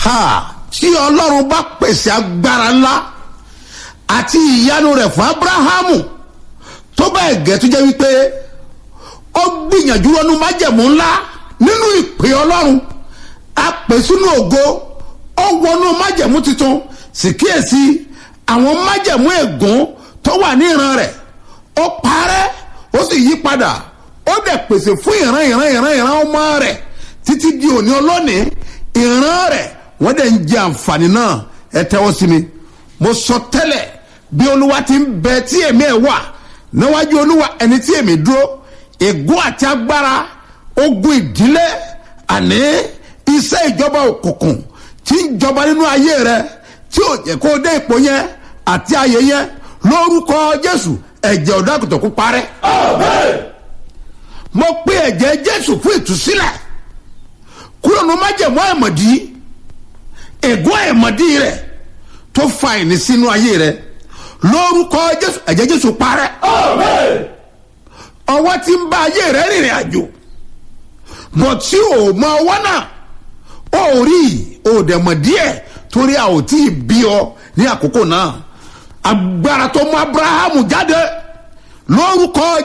ha tí ọlọ́run bá pèsè agbára ńlá àti ìyanu rẹ̀ fún abrahamu tó bẹ́ẹ̀ gẹ́ tó jẹ́ wípé ó gbìyànjú ọdún májẹ̀mú ńlá nínú ìpè ọlọ́run a pè sínú ògo ó wọnú májẹ̀mú tuntun sì kíyèsí àwọn májẹ̀mú ègún tó wà ní ìran rẹ̀ ó parẹ́ ó sì yí padà ó dẹ̀ pèsè fún ìran ìran ìran ìran ọmọ rẹ̀ títí di òní ọlọ́ni ìran rẹ̀ wọ́n dẹ̀ ń jẹ àǹfààní náà ẹ tẹ́wọ́ sí mi mo sọ tẹ́lẹ̀ bí olúwa ti ń bẹ tí èmi ẹ̀ wà níwájú olúwa ẹni tí èmi dúró ègún àti agbára ogun ìdílé àní iṣẹ́ ìjọba òkùnkùn tí ń jọba nínú ayé rẹ tí ò jẹ́ kó dé ipò yẹn àti ayé yẹn lórúkọ jésù ẹ̀jẹ̀ ọ̀dàkùtàn kó parẹ́. mo pe ẹ̀jẹ̀ jésù fún ìtúsílẹ̀ kúrò ní májèmú àìmọ̀dí ègún àìmọ̀dí rẹ̀ tó fa ìní sínú ayé rẹ̀ lórúkọ jésù ẹ̀jẹ̀ jésù parẹ́. ọwọ́ tí ń bá ayé rẹ̀ rìnrìn àjò bọ̀ tí ò mọ ọwọ́ náà ó rí ò dẹ̀ mọ̀ díẹ̀ torí a ò tí ì bí ọ ní àkókò náà agbára tó mú abrahamu jáde lórúkọ